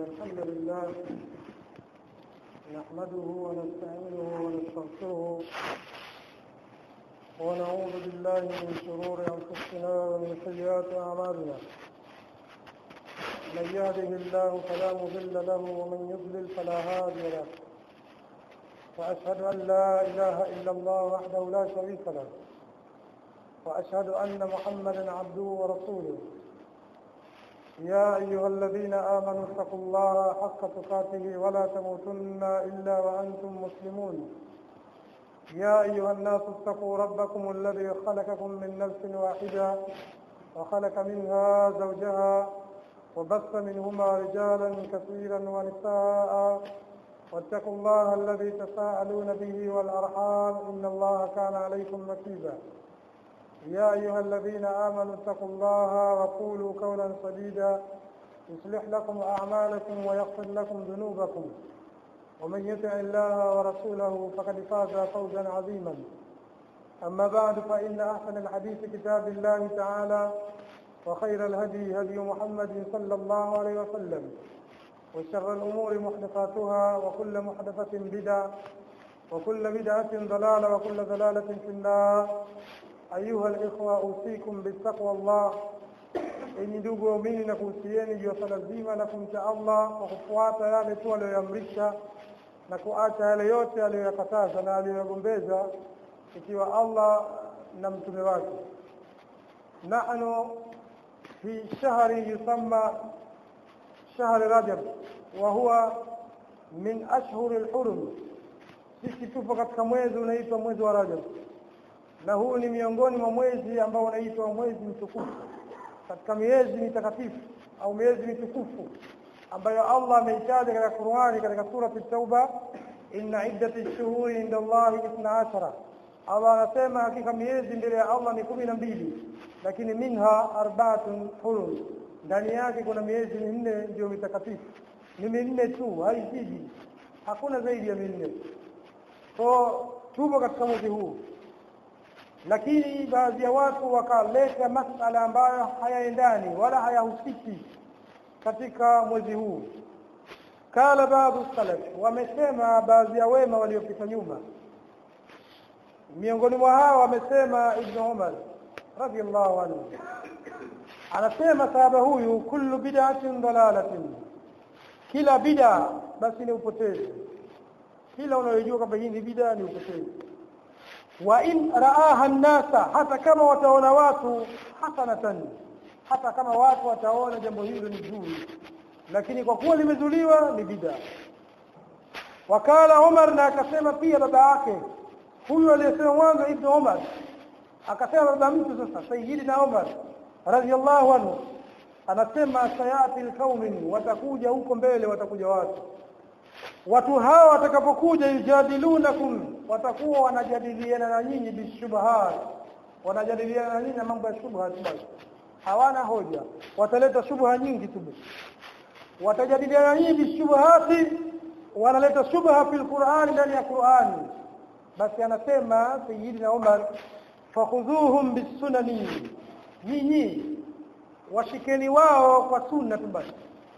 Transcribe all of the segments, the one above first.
الحمد لله نحمده ونستعينه ونستغفره ونعوذ بالله من شرور أنفسنا ومن سيئات أعمالنا من يهده الله فلا مضل له ومن يضلل فلا هادي له وأشهد أن لا إله إلا الله وحده لا شريك له وأشهد أن محمدا عبده ورسوله يا أيها الذين آمنوا اتقوا الله حق تقاته ولا تموتن إلا وأنتم مسلمون يا أيها الناس اتقوا ربكم الذي خلقكم من نفس واحدة وخلق منها زوجها وبث منهما رجالا كثيرا ونساء واتقوا الله الذي تساءلون به والأرحام إن الله كان عليكم رقيبا يا أيها الذين آمنوا اتقوا الله وقولوا قولا سديدا يصلح لكم أعمالكم ويغفر لكم ذنوبكم ومن يطع الله ورسوله فقد فاز فوزا عظيما أما بعد فإن أحسن الحديث كتاب الله تعالى وخير الهدي هدي محمد صلى الله عليه وسلم وشر الأمور محدثاتها وكل محدثة بدعة وكل بدعة ضلالة وكل ضلالة في النار أيها الإخوة أوصيكم بالتقوى الله enyi ndugu waumini na kuhusieni juu ya swala zima la kumcha Allah kwa kufuata yale tu aliyoyamrisha na kuacha yale yote aliyoyakataza na aliyoyagombeza ikiwa Allah na mtume wake nahnu fi shahri yusamma shahri rajab wa huwa min ashhuri alhurum sisi tupo katika mwezi unaitwa mwezi wa rajab na huu ni miongoni mwa mwezi ambao unaitwa mwezi mtukufu katika miezi mitakatifu au miezi mitukufu ambayo Allah ameitaja katika Qur'ani katika sura at-Tauba inna iddati shuhuri inda Allah 12 Allah anasema hakika miezi mbele ya Allah ni kumi na mbili lakini minha arba'atun hurum ndani yake kuna miezi minne ndio mitakatifu ni minne tu haizidi hakuna zaidi ya minne so tupo katika mwezi huu lakini baadhi ya watu wakaleta masala ambayo hayaendani wala hayahusiki katika mwezi huu kala baadhi salaf wamesema baadhi ya wema waliopita nyuma miongoni mwa hao wamesema ibn Umar radiyallahu anhu anasema sahaba huyu kullu bid'atin dalalatin kila bid'a basi ni upotevu kila unayojua kwamba hii ni bid'a ni upotevu wa in raaha nnasa hata kama wataona watu hasanatan hata kama watu wataona jambo hilo ni zuri lakini kwa kuwa limezuliwa ni bid'a wakala Umar na akasema pia baba yake huyu aliyesema mwanzo ibn Umar akasema baba mtu sasa sayyidina Umar radhiallahu anhu anasema sayati alqaumin watakuja huko mbele watakuja watu watu hawa watakapokuja yujadilunakum watakuwa wanajadiliana na nyinyi bishubhat wanajadiliana na nyinyi na mambo ya shubha basi hawana hoja wataleta shubha nyingi tu watajadiliana na nyinyi bishubhati wanaleta shubha fil Qur'an ndani ya Qur'ani basi anasema sayyidina Umar fakhudhuhum bisunani nyinyi washikeni wao kwa sunna tu basi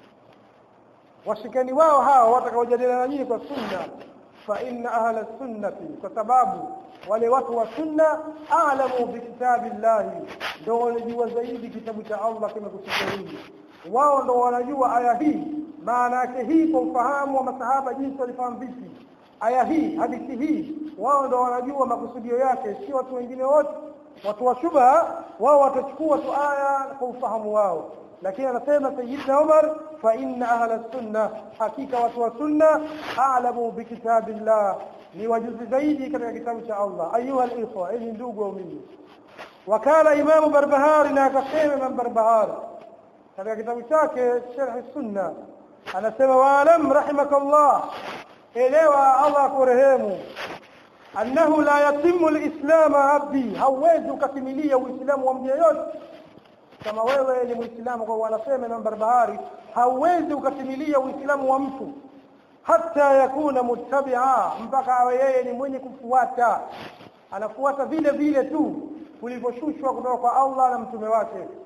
washikeni wao hao watakaojadiliana nyinyi kwa sunna fa inna ahla sunnati kwa sababu wale watu wa sunna a'lamu bi kitabillahi ndio wanajua zaidi kitabu cha Allah kama kusikiliza wao ndio wanajua aya hii maana yake hii kwa ufahamu wa masahaba jinsi walifahamu vipi aya hii hadithi hii wao ndio wanajua makusudio yake si watu wengine wote watu wa shubha wao watachukua tu aya kwa ufahamu wao lakini anasema sayyidina Umar fa inna ahla sunna hakika watu wa sunna a'lamu bi kitabillah ni wajuzi zaidi katika kitabu cha Allah ayuha al-ikhwa ili ndugu waumini wakala imamu barbahari na akasema imam barbahari katika kitabu chake sharh sunna anasema waalam rahimakallah elewa Allah kurehemu annahu la yatimu al-islam abdi hauwezi ukatimilia uislamu wa mtu yeyote kama wewe ni muislamu kwa wanasema Imam Barbahari hauwezi ukatimilia uislamu wa mtu hata yakuna muttabi'a mpaka awe yeye ni mwenye kufuata anafuata vile vile tu kulivyoshushwa kutoka kwa Allah na mtume wake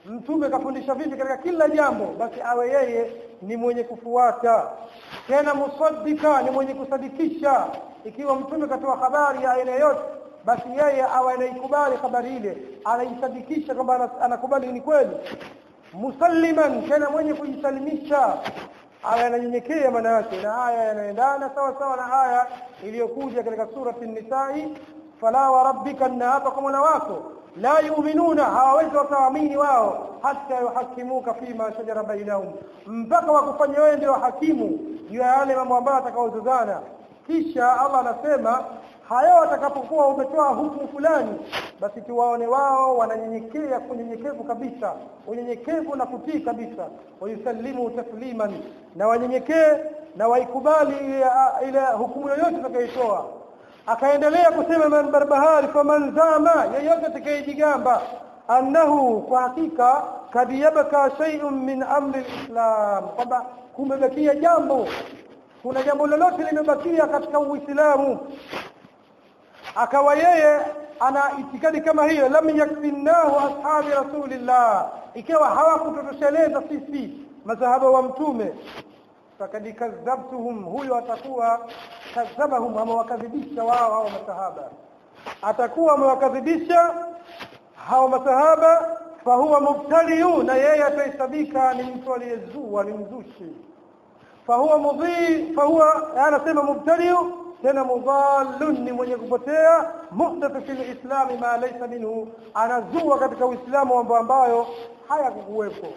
mtume kafundisha vipi katika kila jambo basi awe yeye ni mwenye kufuata tena musaddika ni mwenye kusadikisha ikiwa mtume katoa habari ya aina yote basi yeye awe anaikubali habari ile anaisadikisha kwamba anakubali ni kweli musalliman tena mwenye kujisalimisha aya yananyenyekea maana yake na aya yanaendana sawa sawa na aya iliyokuja katika surati nisai fala wa rabbika na hapa kwa mola wako la yu'minuna hawawezi wakaamini wao hata yuhakimuka fima shajara bainahum mpaka wakufanya wewe ndio hakimu juu ya yale mambo ambayo atakaozozana kisha Allah anasema hayo watakapokuwa umetoa hukumu fulani basi tuwaone wao wananyenyekea kunyenyekevu kabisa unyenyekevu na kutii kabisa wayusallimu tasliman na wanyenyekee na waikubali ile hukumu yoyote utakayoitoa akaendelea kusema man barbahari faman zama yeyote atakayejigamba annahu kwa hakika kad yabka shay'un min amri alislam kwamba kumebakia jambo kuna jambo lolote limebakia katika uislamu akawa yeye ana itikadi kama hiyo lam yakfinnahu ashabi rasulillah ikiwa hawakutotosheleza sisi masahaba wa mtume fakad kadhabtuhum huyo atakuwa kadhabahum ama wakadhibisha wao hao masahaba atakuwa amewakadhibisha hao masahaba fahuwa mubtaliu na yeye atahesabika ni mtu aliyezua ni mzushi fahuwa mudhi fahuwa anasema mubtaliu tena mudhallun ni mwenye kupotea muhdathu fil islami ma laysa minhu anazua katika uislamu mambo ambayo hayakukuwepo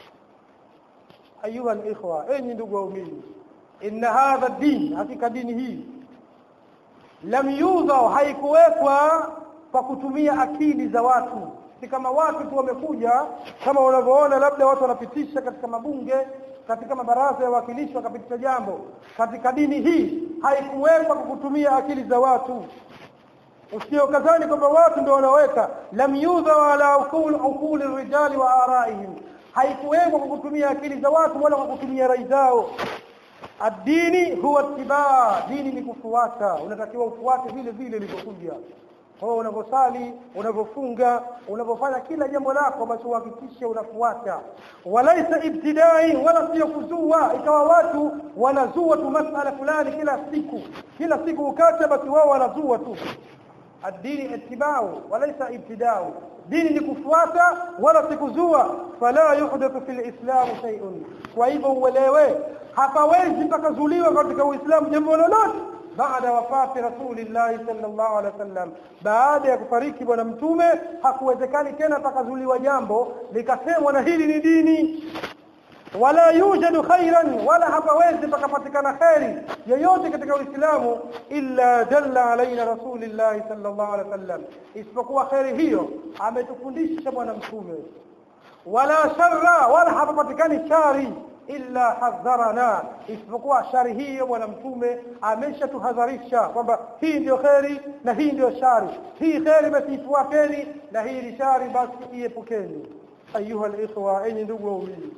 ayuha alikhwa enyi ndugu waumini inna hadha din hakika dini hii lam yudha haikuwekwa kwa kutumia akili za watu si kama watu tu wamekuja kama unavyoona labda watu wanapitisha katika mabunge katika mabaraza ya wakilishi wakapitisha jambo katika dini hii haikuwekwa kwa kutumia akili za watu usiokazani kwamba watu ndio wanaweka lam yudha wala ukul ukul rijali wa araihim haikuwekwa kwa kutumia akili za watu wala kwa kutumia rai zao adini huwa tibaa dini ni kufuata unatakiwa ufuate vile vile ilivyokuja kwa unavyosali unavyofunga unavyofanya kila jambo lako basi uhakikishe unafuata walaisa ibtidai wala sio kuzua ikawa watu wanazua tu masala fulani kila siku kila siku ukacha basi wao wanazua tu الدين اتباع وليس ابتداع dini ni kufuata wala sikuzua fala yuhdathu fil islam shay'un kwa hivyo uelewe hapawezi pakazuliwa katika uislamu jambo lolote baada wafati rasulillahi sallallahu alaihi wasallam baada ya kufariki bwana mtume hakuwezekani tena pakazuliwa jambo likasemwa na hili ni dini wala yujadu khairan wala hapawezi pakapatikana khairi yoyote katika uislamu illa dalla alaina rasulillahi sallallahu alaihi wasallam isipokuwa khairi hiyo ametufundisha bwana mtume wala sharra wala hapapatikani shari illa hadharana isipokuwa shari hiyo bwana mtume ameshatuhadharisha kwamba hii ndio kheri na hii ndio shari hii kheri basi ifuateni na hii ni shari basi iepukeni ayuha alikhwa enyi ndugu waumini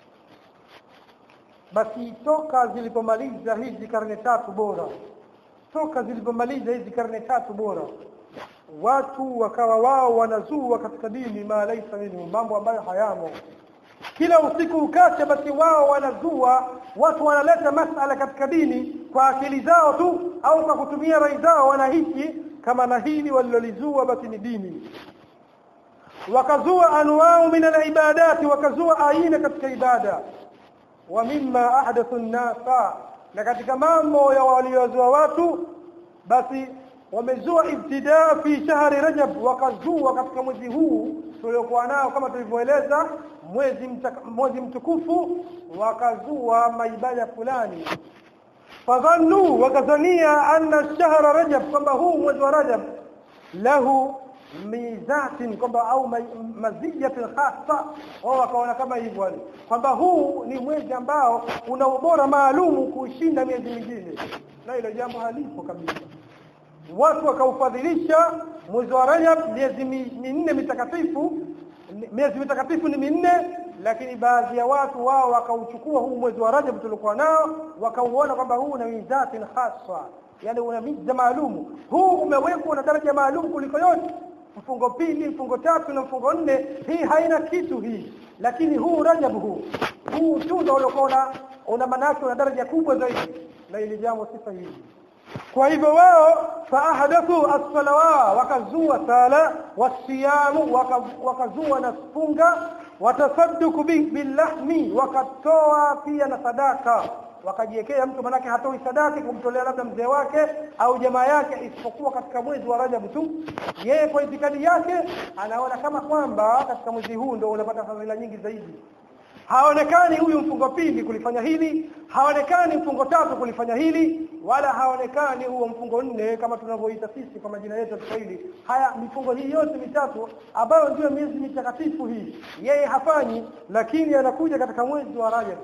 basi toka zilipomaliza hizi karne tatu bora toka zilipomaliza hizi karne tatu bora watu wakawa wao wanazua katika dini ma laisa minhu mambo ambayo hayamo kila usiku ukacha basi wao wanazua watu wanaleta masala katika dini kwa akili zao tu au kwa kutumia rai zao wanahisi kama na hili walilolizua basi ni dini wakazua anwao min alibadati wakazua aina katika ibada wa mimma ahdathu an-nasa na katika mambo ya waliozua watu basi wamezua ibtidaa fi shahri rajab wakazua katika mwezi huu tuliokuwa nao kama tulivyoeleza mwezi mwezi mtukufu wakazua maibada fulani fadhannu wakazania anna shahra rajab kwamba huu mwezi wa rajab lahu mizatin kwamba au maziyatin khassa wao wakaona kama hivyo kwamba huu ni mwezi ambao una ubora maalumu kushinda miezi mingine na hilo jambo halipo kabisa watu wakaufadhilisha mwezi wa Rajab miezi minne mitakatifu miezi mitakatifu ni minne lakini baadhi ya watu wao wakauchukua huu mwezi wa Rajab tulikuwa nao wakauona kwamba huu una mizatin khassa yani una miza maalumu huu umewekwa na daraja maalum kuliko yote mfungo pili mfungo tatu na mfungo nne hii haina kitu hii lakini huu rajab huu huu tu ndio uliokuwa una manake una daraja kubwa zaidi na ili jambo sifa hili kwa hivyo wao faahadathu as-salawa wakazua sala wasiyamu wakazua na funga watasadduku billahmi wakatoa pia na sadaka wakajiwekea mtu manake hatoi sadaka kumtolea labda mzee wake au jamaa yake isipokuwa katika mwezi wa Rajab tu yeye kwa itikadi yake anaona kama kwamba katika mwezi huu ndio unapata fadhila nyingi zaidi haonekani huyu mfungo pili kulifanya hili haonekani mfungo tatu kulifanya hili wala haonekani huo mfungo nne kama tunavyoita sisi kwa majina yetu ya Kiswahili haya mifungo hii yote mitatu ambayo ndio miezi mitakatifu hii yeye hafanyi lakini anakuja katika mwezi wa Rajab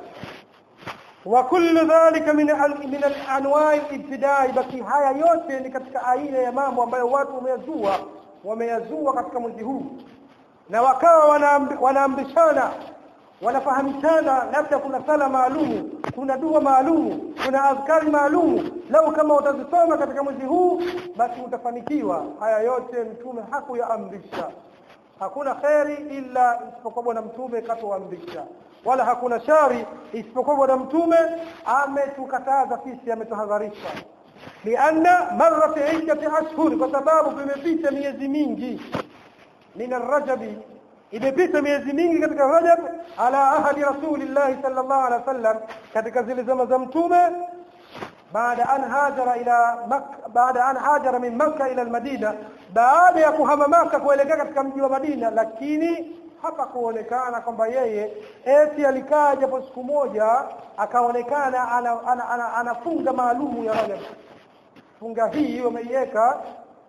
wa kullu dhalika min min al-anwa'i al-ibtida'i baki haya yote ni katika aina ya mambo ambayo watu wameyazua wameyazua katika mwezi huu na wakawa wanaambishana wanafahamishana labda kuna sala maalumu kuna dua maalumu kuna azkari maalumu lau kama utazisoma katika mwezi huu basi utafanikiwa haya yote mtume hakuyaamrisha hakuna kheri illa isipokuwa bwana mtume katuamrisha wala hakuna shari isipokuwa bwana mtume ametukataza sisi ametuhadharisha lianna marrat iddati ashhur kwa sababu vimepita miezi mingi min arrajabi imepita miezi mingi katika Rajab ala ahadi Rasulillah sallallahu alaihi wasallam katika zile zama za mtume baada an hajara ila Makka baada an hajara min Makka ila al-Madina baada ya kuhama Makka kuelekea katika mji wa Madina lakini hapa kuonekana kwamba yeye eti alikaa japo siku moja akaonekana anafunga ana, ana, ana, ana maalumu ya Rajab funga hii wameiweka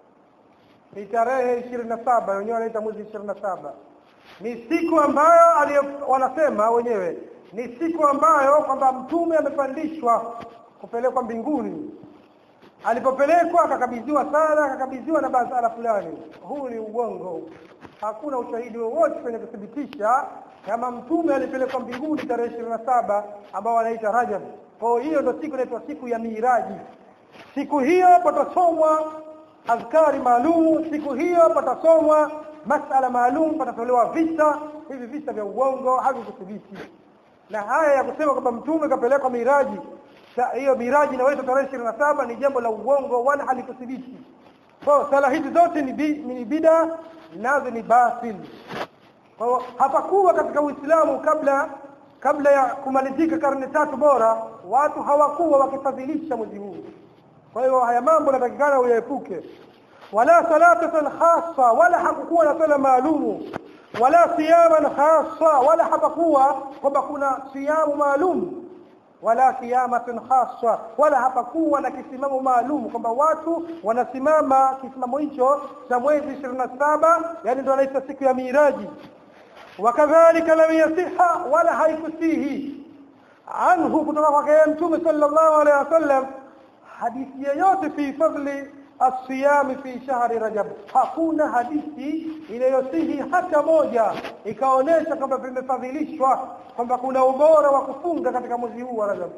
ni tarehe 27 wenyewe wanaita mwezi 27 ni siku ambayo alio, wanasema wenyewe ni siku ambayo kwamba mtume amepandishwa kupelekwa mbinguni alipopelekwa akakabidhiwa sala akakabidhiwa na basala fulani huu ni ugongo hakuna ushahidi wowote kwenye kuthibitisha kama mtume alipelekwa mbinguni tarehe ishirini na saba ambao wanaita Rajab kwa hiyo ndio siku inaitwa siku ya miraji siku hiyo patasomwa azkari maalum siku hiyo patasomwa masala maalum patatolewa visa hivi visa vya uongo havikuthibiti na haya ya kusema kwamba mtume kapelekwa miraji hiyo miraji inawaitwa tarehe ishirini na saba ni jambo la uongo wala halikuthibiti kwa sala hizi zote ni, bi, ni bida nazo ni batil kwa hapakuwa katika Uislamu kabla kabla ya kumalizika karne tatu bora watu hawakuwa wakifadhilisha mwezi huu kwa hiyo haya mambo natakikana uyaepuke wala salatatan khassa wala hakukuwa na sala maalumu wala siyaman khassa wala hapakuwa kwamba kuna siyamu maalum wala qiyamatin khassa wala hapakuwa na kisimamo maalum kwamba watu wanasimama kisimamo hicho cha mwezi 27 yani ndio anaita siku ya miraji wakadhalika lam yasiha wala haikusihi anhu kutoka kwake mtume sallallahu alaihi wasallam hadithi yoyote fi fadli الصيام في شهر رجب hakuna hadithi inayosihi hata moja ikaonesha kwamba vimefadhilishwa kwamba kuna ubora wa kufunga katika mwezi huu wa Rajab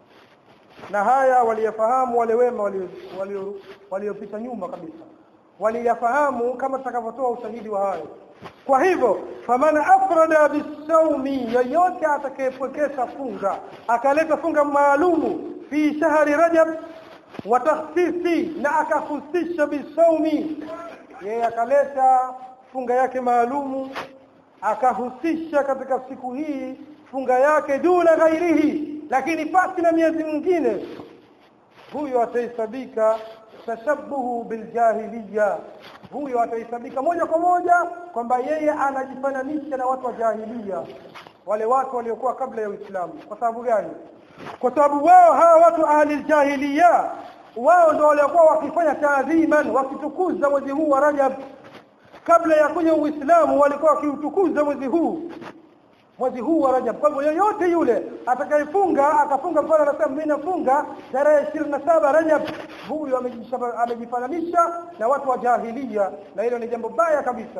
na haya waliyafahamu wale wema waliopita nyuma kabisa waliyafahamu kama tutakavyotoa ushahidi wa hayo kwa hivyo faman afrada bisawmi yoyote atakayepwekesha funga akaleta funga maalumu fi shahri rajab wa takhsisi na akahusisha bisaumi yeye akaleta funga yake maalumu akahusisha katika siku hii funga yake duna ghairihi lakini pasi na miezi mingine huyo atahesabika tashabuhu biljahiliya huyo atahesabika moja kwa moja kwamba yeye anajifananisha na watu wa jahiliya wale watu waliokuwa kabla ya Uislamu kwa sababu gani kwa sababu wao hawa watu ahli jahiliya wao ndio waliokuwa wakifanya taadhiman wakitukuza mwezi huu wa Rajab kabla ya kuja Uislamu walikuwa wakiutukuza mwezi huu mwezi huu wa Rajab kwa hivyo yoyote yule atakayefunga akafunga mfano anasema mimi nafunga tarehe 27 Rajab huyo amejifananisha na watu wa jahiliya na hilo ni jambo baya kabisa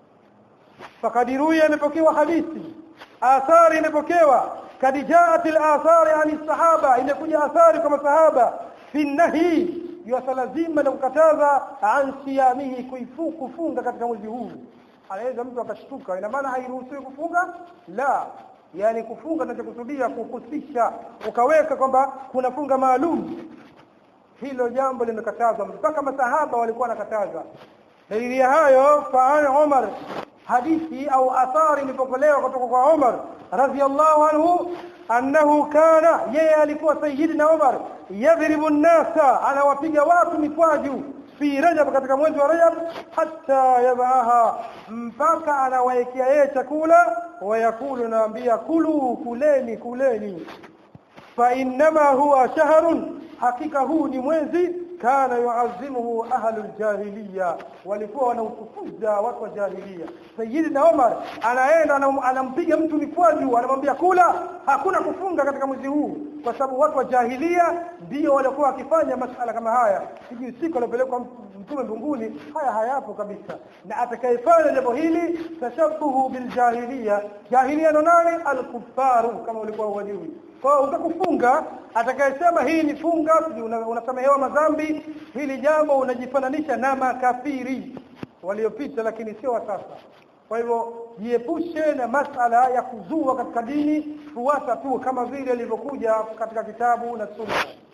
fakadiruya imepokewa hadithi athari imepokewa kad jaat al-athar an sahaba imekuja athari kama sahaba fi nahi swala zima la kukataza an siyamihi kuifu kufunga katika mwezi huu anaweza mtu akashtuka ina maana hairuhusiwi kufunga la yani kufunga tunachokusudia kuhusisha ukaweka kwamba kuna funga maalum hilo jambo limekatazwa mpaka masahaba walikuwa wanakataza dalili ya hayo fa Umar hadithi au athari ilipokelewa kutoka kwa Umar radhiallahu anhu annahu kana yeye alikuwa sayyidina Umar yadhribu an-nasa anawapiga watu mikwaju fi Rajab katika mwezi wa Rajab hatta yabaha mpaka anawaekea yeye chakula wayakulu naambia kulu kuleni kuleni fa innama huwa shahrun hakika huu ni mwezi kana yuazimuhu ahlul jahiliya walikuwa wanautukuza watu wa jahiliya sayyidina Umar anaenda anampiga mtu mikwaju anamwambia kula hakuna kufunga katika mwezi huu kwa sababu watu wa jahiliya ndio walikuwa wakifanya masala kama haya hiji siku alipelekwa mtume mbinguni haya hayapo kabisa na atakayefanya jambo hili tashabuhu bil jahiliya jahiliya ndo nani al kama ulikuwa hujui kwa utakufunga atakayesema hii ni funga unasamehewa una madhambi hili jambo unajifananisha na makafiri waliopita lakini sio wa sasa kwa hivyo jiepushe na masala ya kuzua katika dini fuata tu kama vile ilivyokuja katika kitabu na sunna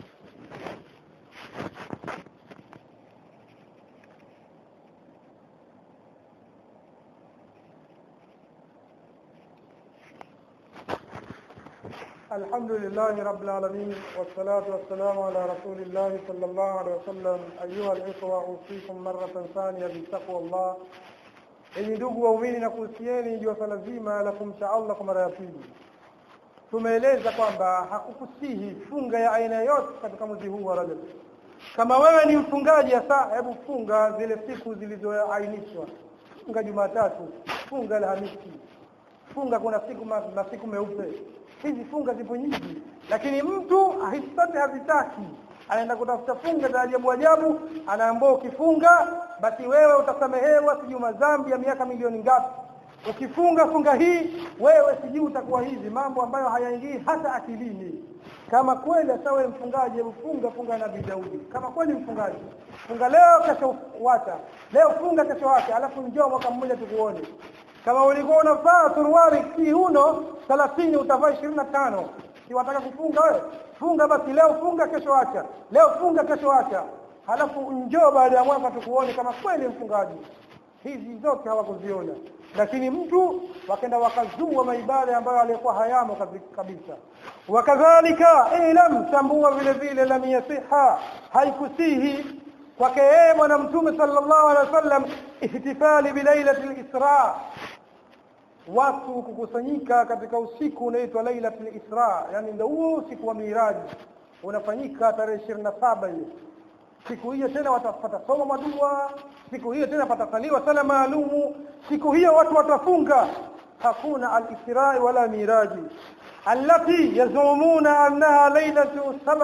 الحمد لله رب العالمين والصلاة والسلام على رسول الله صلى الله عليه وسلم أيها الإخوة أوصيكم مرة ثانية بتقوى الله enyi ndugu waumini na kuhusieni juu swala zima la kumcha Allah kwa mara ya pili tumeeleza kwamba hakukusihi funga ya aina yote katika mwezi huu wa Rajab kama wewe ni mfungaji hasa hebu funga zile siku zilizoainishwa funga Jumatatu funga Alhamisi funga kuna siku masiku meupe hizi funga zipo nyingi lakini mtu hisote hazitaki anaenda kutafuta funga za ajabu ajabu anaambia ukifunga basi wewe utasamehewa sijui madhambi ya miaka milioni ngapi ukifunga funga hii wewe sijui utakuwa hivi mambo ambayo hayaingii hata akilini kama kweli hata wewe mfungaji hebu funga funga na Daudi kama kweli mfungaji funga leo kesho wacha leo funga kesho wacha alafu njoo mwaka mmoja tukuone kama ulikuwa unavaa suruali kiuno 30 utavaa 25 si wataka kufunga wewe funga basi leo funga kesho acha leo funga kesho acha halafu njoo baada ya mwaka tukuone kama kweli mfungaji hizi zote hawakuziona lakini mtu wakaenda wakazua maibada ambayo alikuwa hayamo kabisa wakadhalika ilam tambua vile vile lam yasiha haikusihi kwake yeye bwana mtume sallallahu alaihi wasallam ihtifali bilailatil isra watu kukusanyika katika usiku unaitwa lailatul isra yani ndio huo usiku wa miraji unafanyika tarehe 27 hiyo siku hiyo tena watapata soma madua siku hiyo tena patasaliwa sala maalumu siku hiyo watu watafunga hakuna al-isra wala miraji allati yazumuna annaha lailatu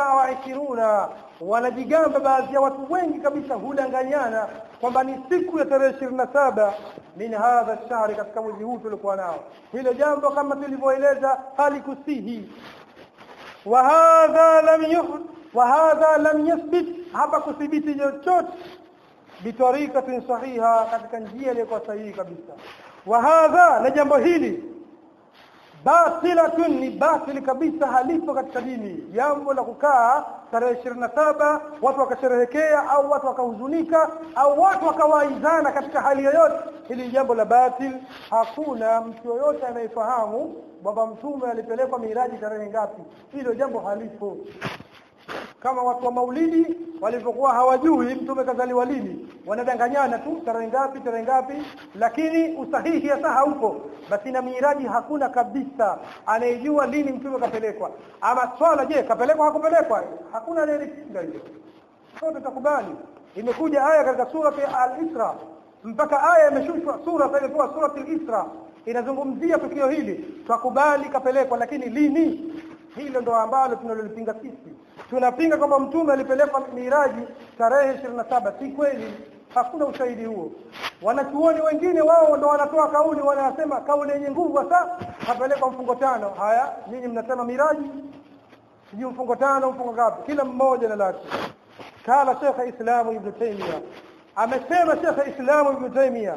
27 wanajigamba baadhi ya watu wengi kabisa hudanganyana kwamba ni siku ya tarehe 27 min hadha shahri katika mwezi huu tulikuwa nao hilo jambo kama tulivyoeleza halikusihi wa hadha lam yuhd wa hadha lam yathbit hapa kuthibiti chochote bitarikatin sahiha katika njia iliyokuwa sahihi kabisa wa hadha na jambo hili batilatun ni batili kabisa halipo katika dini jambo la kukaa tarehe 27 watu wakasherehekea au watu wakahuzunika au watu wakawaizana katika hali yoyote hili jambo la batil hakuna mtu yoyote anayefahamu baba mtume alipelekwa miraji tarehe ngapi hilo jambo halipo kama watu wa maulidi walivyokuwa hawajui mtume kazaliwa lini wanadanganyana tu tarehe ngapi tarehe ngapi lakini usahihi hasa haupo basi na miraji hakuna kabisa anayejua lini mtume kapelekwa ama swala je kapelekwa hakupelekwa hakuna anayepinga hilo sote tukubali imekuja aya katika sura al-Isra mpaka aya imeshushwa sura sasa ilikuwa sura al-Isra inazungumzia tukio hili tukubali kapelekwa lakini lini hilo ndo ambalo tunalolipinga sisi tunapinga kwamba mtume alipelekwa miraji tarehe 27 si kweli hakuna ushahidi huo wanachuoni wengine wao ndo wanatoa kauli wanasema kauli yenye nguvu hasa kapelekwa mfungo tano haya nyinyi mnasema miraji sijui mfungo tano mfungo ngapi kila mmoja na lake kala Sheikh Islam Ibn Taymiyyah amesema Sheikh Islam Ibn Taymiyyah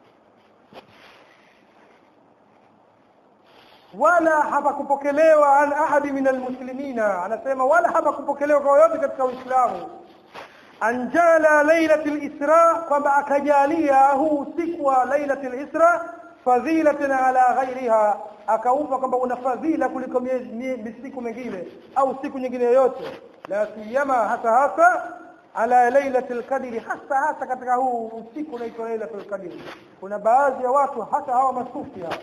wala hapakupokelewa an ahadi min almuslimina anasema wala hapakupokelewa kwa yote katika Uislamu anjala lailatul isra kwamba akajalia huu usiku wa lailatul isra fadhilatan ala ghairiha akaupa kwamba una fadhila kuliko siku mingine au siku nyingine yoyote la siyama hasa hasa ala lailatul qadri hasa hasa katika huu usiku unaitwa lailatul qadri kuna baadhi ya watu hata hawa masufi hawa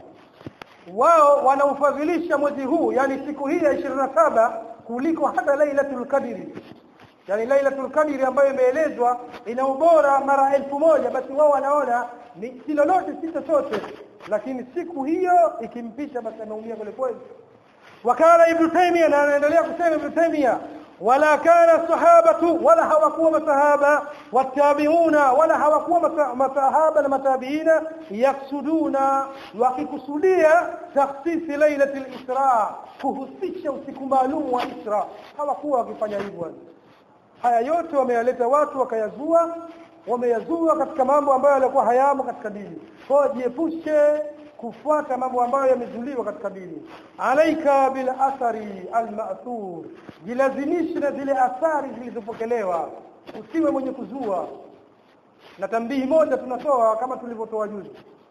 wao wanaufadhilisha mwezi huu yani siku hii ya 27 kuliko hata lailatul qadri yani lailatul qadri ambayo imeelezwa ina ubora mara elfu moja basi wao wanaona ni si lolote si chochote lakini siku hiyo ikimpisha basi anaumia kweli kweli wakala ibn taymiyyah na anaendelea kusema ibn taymiyyah wala kana sahabatu wala hawakuwa masahaba watabiuna wala hawakuwa masahaba na matabiina yaksuduna wakikusudia takhsisi lailatul isra kuhusisha usiku maalum wa isra hawakuwa wakifanya hivyo haya yote wameyaleta watu wakayazua wameyazua katika mambo ambayo yalikuwa hayamo katika dini kwa jiepushe kufuata mambo ambayo yamezuliwa katika dini alaika bil athari al ma'thur jilazimishe na zile athari zilizopokelewa usiwe mwenye kuzua na tambihi moja tunatoa kama tulivyotoa juzi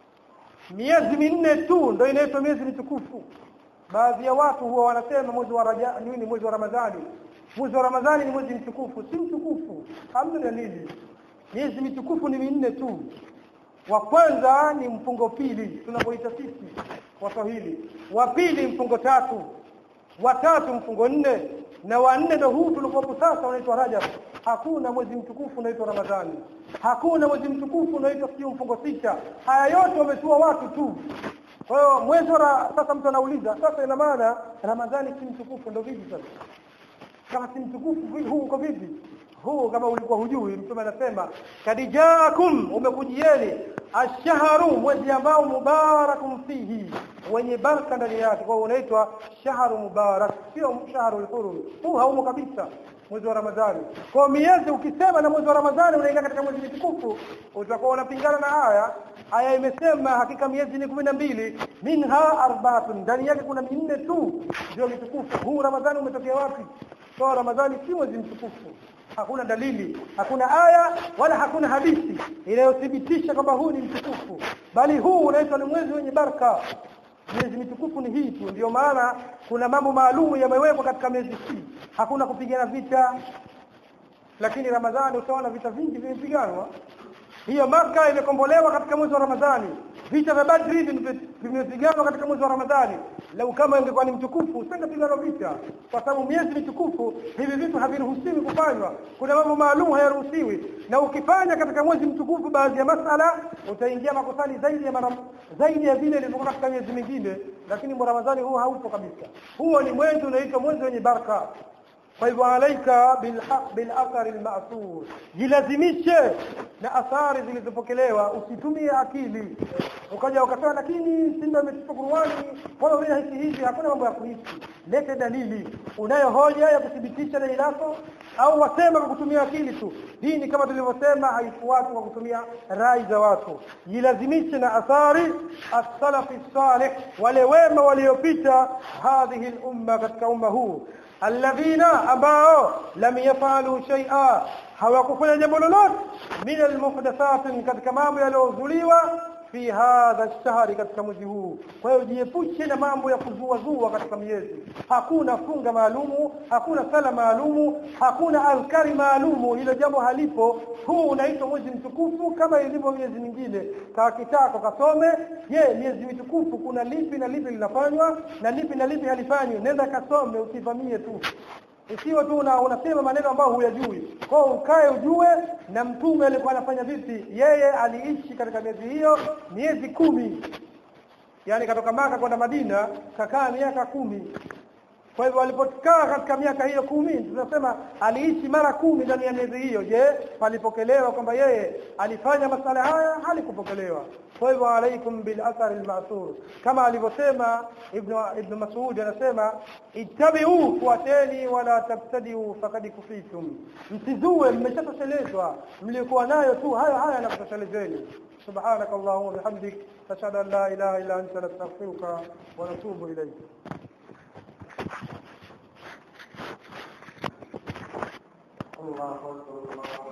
miezi minne tu ndio inaitwa miezi mitukufu baadhi ya watu huwa wanasema mwezi wa raja nini mwezi wa ramadhani mwezi wa ramadhani ni mwezi mtukufu si mtukufu hamna dalili miezi mitukufu ni minne tu wa kwanza ni mfungo pili tunapoita sisi waswahili wa pili mfungo tatu wa tatu mfungo nne na wa nne ndio huu tulikopo sasa unaitwa Rajab hakuna mwezi mtukufu unaitwa Ramadhani hakuna mwezi mtukufu unaitwa sio mfungo sita haya yote wametua watu tu kwa hiyo mwezi wa sasa mtu anauliza sasa ina maana Ramadhani si mtukufu ndio vipi sasa kama si mtukufu huu uko vipi huu kama ulikuwa hujui mtume anasema kadijaakum umekujieni ashharu mwezi ambao mubarakum fihi wenye baraka ndani yake kwa unaitwa shahru mubarak sio shahru al-hurum huu haumo kabisa mwezi wa ramadhani kwa miezi ukisema na mwezi wa ramadhani unaingia katika mwezi mtukufu utakuwa unapingana na aya aya imesema hakika miezi ni mbili minha arbaatun ndani yake kuna minne tu ndio mitukufu huu ramadhani umetokea wapi kwa ramadhani si mwezi mtukufu hakuna dalili hakuna aya wala hakuna hadithi inayothibitisha kwamba huu ni mtukufu bali huu unaitwa ni mwezi wenye baraka miezi mitukufu ni hii tu ndio maana kuna mambo maalum yamewekwa katika miezi hii hakuna kupigana vita lakini ramadhani utaona vita vingi vimepiganwa hiyo maka imekombolewa katika mwezi wa ramadhani vita vya badri vimepiganwa katika mwezi wa ramadhani lau kama ingekuwa ni mtukufu usingepigana vita kwa sababu miezi mitukufu hivi vitu haviruhusiwi kufanywa kuna mambo maalum hayaruhusiwi na ukifanya katika mwezi mtukufu baadhi ya masala utaingia makosani zaidi ya mara zaidi ya vile ilivyokuwa katika miezi mingine lakini ramadhani huu haupo kabisa huo ni mwezi unaitwa mwezi wenye baraka kwa hivyo alaika bilhaq bilathari alma'thur jilazimishe na athari zilizopokelewa usitumie akili ukaja ukatoa lakini simba imetupa Qur'ani kwa hiyo hisi hivi hakuna mambo ya kuhisi lete dalili unayo hoja ya kuthibitisha dai lako au wasema kwa kutumia akili tu dini kama tulivyosema haifuati kwa kutumia rai za watu jilazimishe na athari as-salafi salih wale wema waliopita hadhihi al-umma katika umma huu alladhina ambao lam yafalu shay'a hawakufanya jambo lolote min almuhdathat katika mambo yaliyozuliwa fi hadha shahri katika mwezi huu kwa hiyo jiepushe na mambo ya kuzua zua katika miezi hakuna funga maalumu hakuna sala maalumu hakuna azkari maalumu hilo jambo halipo huu unaitwa mwezi mtukufu kama ilivyo miezi mingine kaa kitako kasome je miezi mitukufu kuna lipi na lipi linafanywa na lipi na lipi halifanywi nenda kasome usivamie tu Isiwe tu una, unasema maneno ambayo huyajui. Kwa hiyo ukae ujue na mtume alikuwa anafanya vipi. Yeye aliishi katika miezi hiyo miezi kumi. Yaani katoka Maka kwenda Madina kakaa miaka kumi. kwa hivyo alipokaa katika miaka hiyo kumi tunasema aliishi mara kumi ndani ya miezi hiyo je palipokelewa kwamba yeye alifanya masala haya halikupokelewa kwa hivyo alaikum bil athar al ma'thur kama alivyosema ibn ibn Mas'ud anasema ittabi'u fuateni wala tabtadi'u faqad kufitum msizue mmeshatoshelezwa mlikuwa nayo tu hayo haya yanakutoshelezeni سبحانك اللهم وبحمدك نشهد ان لا اله الا انت نستغفرك ونتوب اليك الله اكبر الله